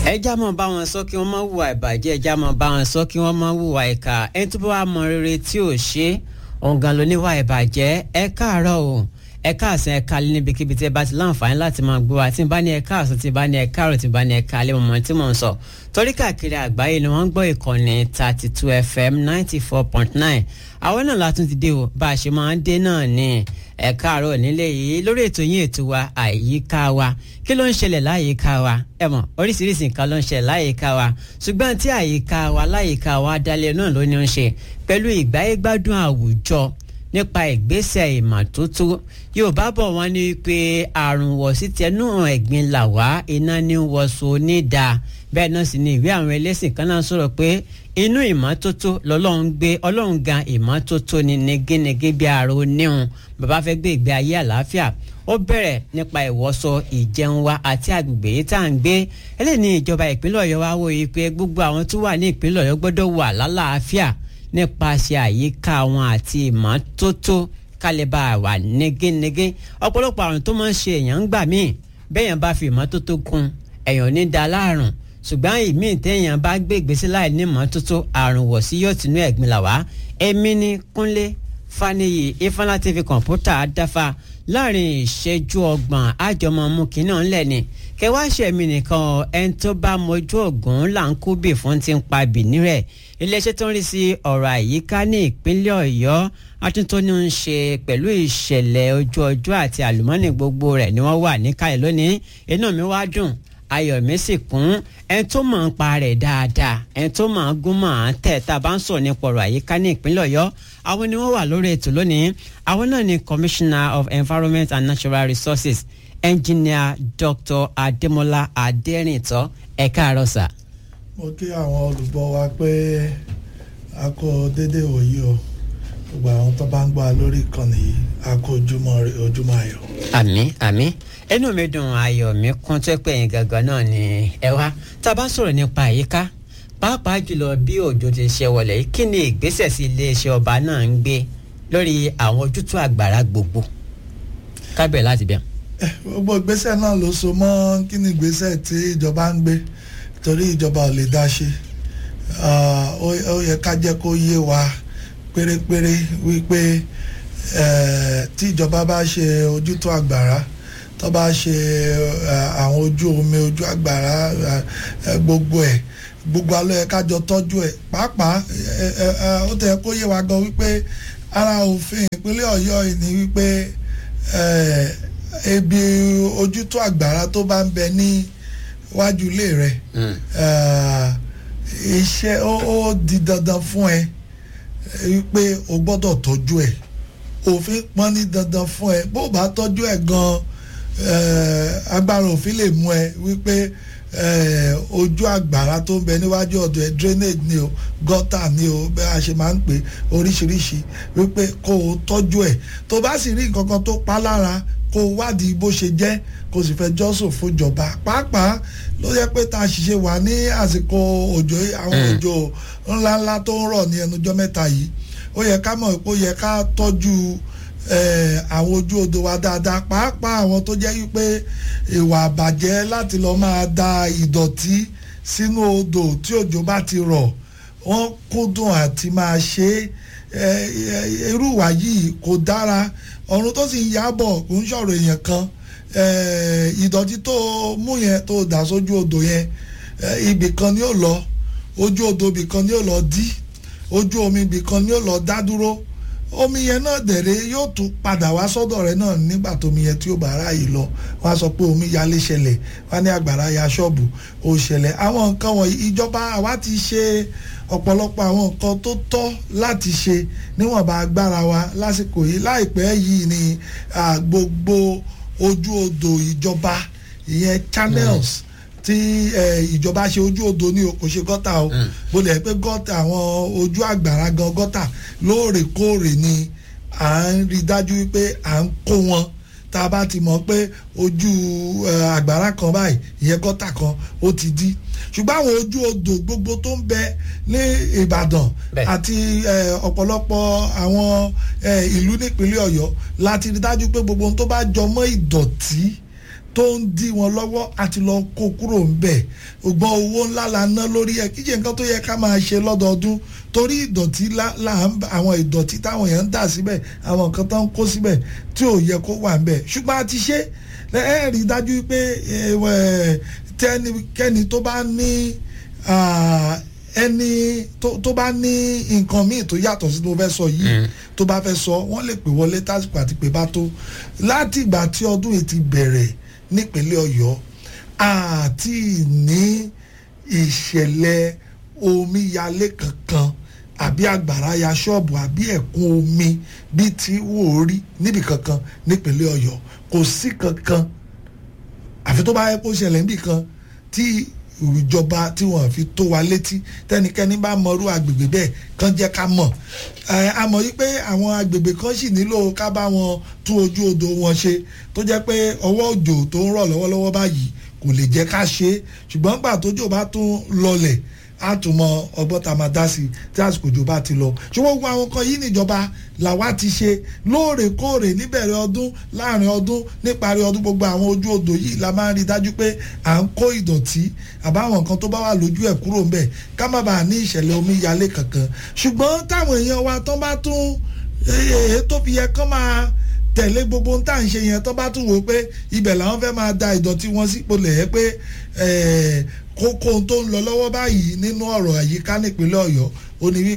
ẹja mọ bá wọn sọ kí wọn má hùwà ìbàjẹ́ ẹja mọ bá wọn sọ kí wọn má hùwà ìkà ẹni tó bá wà mọ rere tí ò ṣe òǹgàn ló níwà ìbàjẹ́ ẹ káàárọ̀ o ẹ káàsán ẹ kálẹ́ níbikíbi tí ẹ bá ti láǹfààní láti máa gbọ́ wa tí n bá ní ẹ káàsán tí n bá ní ẹ káàrọ̀ tí n bá ní ẹ kálẹ́ mọ̀mọ́ tí mò ń sọ torí káàkiri àgbáyé ni wọ́n ń gbọ́ ìkànnì thirty two fm ninety four point nine àwọn náà látún ti dé o bá a ṣe máa ń dé náà ni ẹ káàárọ̀ nílé yìí lórí ètò yín ètò wa àyíká wa kí ló ń ṣẹlẹ̀ láyìíká wa ẹ mọ̀ oríṣiríṣi nǹkan ló ń ṣẹlẹ̀ láyìíká wa ṣùgbọ́n tí àyíká wa láyìíká wa dálé náà ló ní ń ṣe pẹ̀lú ìgbáyégbádùn àwùjọ nípa ìgbésẹ̀ ìmọ́tótó yorùbá bọ̀ wọ́n ní pé àrùn wọ̀sí tẹnu ẹ̀gbin là wá iná ní wọ̀sọ onídàá bẹ́ẹ̀ náà sì ni ìwé àwọn ẹlẹ́sìn kan náà sọ̀rọ̀ pé inú ìmọ́tótó lọ́lọ́run gbé ọlọ́run gan ìmọ́tótó ni negénegé bí ara oníhun bàbá fẹ́ gbé ìgbé ayé àlàáfíà ó bẹ̀rẹ̀ nípa ìwọ́sọ ìjẹun wa àti àgbègbè yìí tá à ń gbé eléyìí ní ìjọba ìpínlẹ̀ ọ̀yọ́ wa wòye pé gbogbo àwọn tó wà ní ìpínlẹ̀ ọ̀yọ́ gbọ́dọ̀ wà lálàáfíà nípasẹ̀ àyíká wọn àti ìmọ́tótó kálíbà wà négénégé ọ̀pọ̀lọpọ̀ àrùn tó máa ń ṣe èèyàn ń gbà míì bẹ́ẹ̀yàn bá fi ìmọ́tótó kún èèyàn ò ní da láàrùn ṣùgbọ́n ìmíì téèyàn bá gbé ìgbésí láì ní ìmọ́tótó àrùn wọ̀ sí yóò tinú ẹ̀gbin là wá èmi ní kúnlé faniyi ifeanyi tv kọ̀ǹpútà dáfa láàrin ìṣẹ́jú ọgbọ̀n àjọmọ̀ mú kínní ọ̀nlẹ̀ ni kẹwàá ṣẹ̀mí nìkan ẹni tó bá mojú ògùn là ń kú bì fún ti ń pa bìní rẹ̀ iléeṣẹ́ tó ń rí sí ọ̀rọ̀ àyíká ní ìpínlẹ̀ ọ̀yọ́ àtúntò ní ń ṣe pẹ̀lú ìṣẹ̀lẹ̀ ojú ọjọ́ àti àlùmọ́nì gbogbo rẹ̀ ni wọ́n wà níkàlẹ̀ lónìí inú mi wá dùn ayọ̀ mi sì kún ẹni tó mọ̀ ń pa rẹ̀ dáadáa ẹni tó mọ̀ ń gún mọ̀ ń tẹ̀ tá a bá ń sọ̀rọ̀ nípa ọ̀rọ̀ àyíká ní ìpínlẹ̀ ọ̀yọ́ àwọn ni wọ́n wà lórí ètò lónìí àwọn náà ni commissioner of environment and natural resources engineer dr ademola aderinto ẹ káàárọ̀ sà. mo kí àwọn olùgbọ́ wa pé a kó dédé òye o gbogbo àwọn tó bá ń gbọ́ lórí ìkànnì yìí a kó ojúmọ́ ojúmọ́ ayọ̀. àmín àmín inú mi dùn ayọ̀ mi kún tó pé yín gangan náà ni ẹ wá tá a bá sọ̀rọ̀ nípa àyíká pàápàá jùlọ bí òjò ti ṣe wọlé kí ni ìgbésẹ̀ sí iléeṣẹ́ ọba náà ń gbé lórí àwọn ojútùú àgbàrá gbogbo kábẹ̀ láti bẹ̀. gbogbo ìgbésẹ̀ náà ló so mọ́ kí ni ìgbésẹ̀ tí ìjọba ń gbé torí ìjọba ò lè dá ṣe ó yẹ ká jẹ́ kó yé wa pérépéré wípé tí ìjọba bá ṣe ojútùú àgbàrá tó bá ṣe àwọn ojú omi ojú àgbàrá gbogbo ẹ̀ gbogbo alọ́ yẹ kájọ tọ́jú ẹ̀ pàápàá ó tẹ̀ kó yé wa gan wípé ara òfin ìpínlẹ̀ ọ̀yọ́ yìí ni wípé ebi ojútùú àgbàrá tó bá ń bẹ ní wájú ilé rẹ̀ iṣẹ́ ó di dandan fún ẹ wípé o gbọ́dọ̀ tọ́jú ẹ̀ òfin pọ́n ní dandan fún ẹ bó bá tọ́jú ẹ̀ gan agbára òfin lè mú ẹ wípé ojú àgbàrá tó ń bẹ níwájú ọ̀dọ̀ ẹ drainage ni o gọ́tà ni o bẹ́ẹ̀ a ṣe máa ń pè oríṣiríṣi wípé kó o tọ́jú ẹ̀ tó bá sì rí nǹkan kan tó pa lára kó o wádìí bó ṣe jẹ́ kó o sì fẹ́ jọ́sùn fúnjọba pàápàá ló yẹ pé tá a ṣiṣẹ́ wà ní àsìkò òjò àwọn òjò ńláńlá tó ń rọ̀ ní ẹnujọ́ mẹ́ta yìí ó yẹ ká mọ̀ pé ó yẹ ká tọ́jú àwọn ojú odò wa dáadáa pàápàá àwọn tó jẹ́ wípé ìwà àbàjẹ́ láti lọ́ọ́ máa da ìdọ̀tí sínú odò tí òjò bá ti rọ̀ wọ́n kúndùn àti máa ṣe irú ìwà yìí kò dára ọ̀run tó sì ń yábọ̀ kò ń ṣọ̀rọ̀ èèyàn kan ìdọ̀tí tó mú yẹn tó dà sójú odò yẹn ibì kan ni ó lọ ojú odò ibì kan ni ó lọ dí ojú omi ibì kan ni ó lọ dá dúró omi yẹn náà dẹ̀rẹ̀ yóò tún padà wá sọ́dọ̀ rẹ̀ náà nígbà tómi yẹn tí ó bá ráàyè lọ wọ́n á sọ pé omi yalé ṣẹlẹ̀ wọ́n á ní àgbàrá ya ṣọ́ọ̀bù ó ṣẹlẹ̀ àwọn nǹkan wọ̀nyí ìjọba àwa ti ṣe ọ̀pọ̀lọpọ̀ àwọn nǹkan tó tọ́ láti ṣe níwọ̀nba agbára wa lásìkò yìí láìpẹ́ yìí ni gbogbo ojú odò ìjọba ìyẹn channels tí ìjọba ṣe ojú odò ní kò ṣe gọ́tà o bó lè pé gọ́tà àwọn ojú àgbàrá gan gọ́tà lóòrèkóòrè ni à ń rí dájú wípé à ń kó wọn tá a bá ti mọ̀ pé ojú àgbàrá kan báyìí ìyẹn gọ́tà kan ó ti dí ṣùgbọ́n àwọn ojú odò gbogbo tó ń bẹ ní Ìbàdàn àti ọ̀pọ̀lọpọ̀ àwọn ìlú nípínlẹ̀ Ọ̀yọ́ láti rí dájú pé gbogbo ohun tó bá jọ mọ́ ìdọ̀tí tó ń dí wọn lọ́wọ́ àti lọ kó kúrò ń bẹ̀ ògbọ́n owó ńlá la ná lórí ẹ̀ kíjẹ́ nǹkan tó yẹ ká máa ṣe lọ́dọọdún torí ìdọ̀tí àwọn ìdọ̀tí táwọn èèyàn ń dà síbẹ̀ àwọn nǹkan tó ń kó síbẹ̀ tí ò yẹ kó wà ń bẹ̀ ṣùgbọ́n a ti ṣe ẹ rí i dájú pé tẹnikẹ́ni tó bá ní ẹni tó bá ní nǹkan míì tó yàtọ̀ sí tó fẹ́ sọ yìí tó bá fẹ́ sọ wọ́n lè pè wọlé tásìkò àti pé bá tó láti ìgbà tí ọdún yìí ti bẹ̀rẹ̀ nípínlẹ̀ ọ̀yọ́ àti ní ìṣẹ̀lẹ̀ omíyalé kankan àbí àgbàrá ya ṣọ́ọ̀bù àbí ẹ̀kún omi bíi ti wò ó rí níbi kankan nípínlẹ̀ ọ̀yọ́ kò sí kankan àfi tó bá yẹ kó ṣẹlẹ̀ níbì kan tí ìjọba tí wọ́n fi tó wa létí tẹnikẹ́ni bá mọrú agbègbè bẹ́ẹ̀ kàn jẹ́ ká mọ̀ a mọ̀ yí pé àwọn agbègbè kan sì nílò ká bá wọn tún ojú odò wọn ṣe tó jẹ́ pé ọwọ́ òjò tó ń rọ̀ lọ́wọ́lọ́wọ́ báyìí kò lè jẹ́ ká ṣe é ṣùgbọ́n gbà tójò bá tún lọlẹ̀ á tún mọ ọgbọ́n tá a máa dá sí tí àsìkò òjò bá ti lọ ṣùgbọ́n gbogbo àwọn kan yìí níjọba làwa ti ṣe lóòrèkóòrè níbẹ̀rẹ̀ ọdún láàrin ọdún níparí ọdún gbogbo àwọn ojú odò yìí la máa ń rí dájú pé à ń kó ìdọ̀tí àbáwọn nǹkan tó bá wà lójú ẹ̀ kúrò ń bẹ̀ ká má bàa ní ìṣẹ̀lẹ̀ omíyalé kankan ṣùgbọ́n táwọn èèyàn wa tán bá tún èyí tó fi yẹ kán máa tẹ̀lé gbogbo ohun tá à ń ṣe yẹn tó bá tún wò ó pé ibẹ̀ làwọn fẹ́ máa da ìdọ̀tí wọn sípò lẹ̀ ẹ́ pé kókó tó ń lọ lọ́wọ́ báyìí nínú ọ̀rọ̀ àyíká nípínlẹ̀ ọ̀yọ́ ó ní wí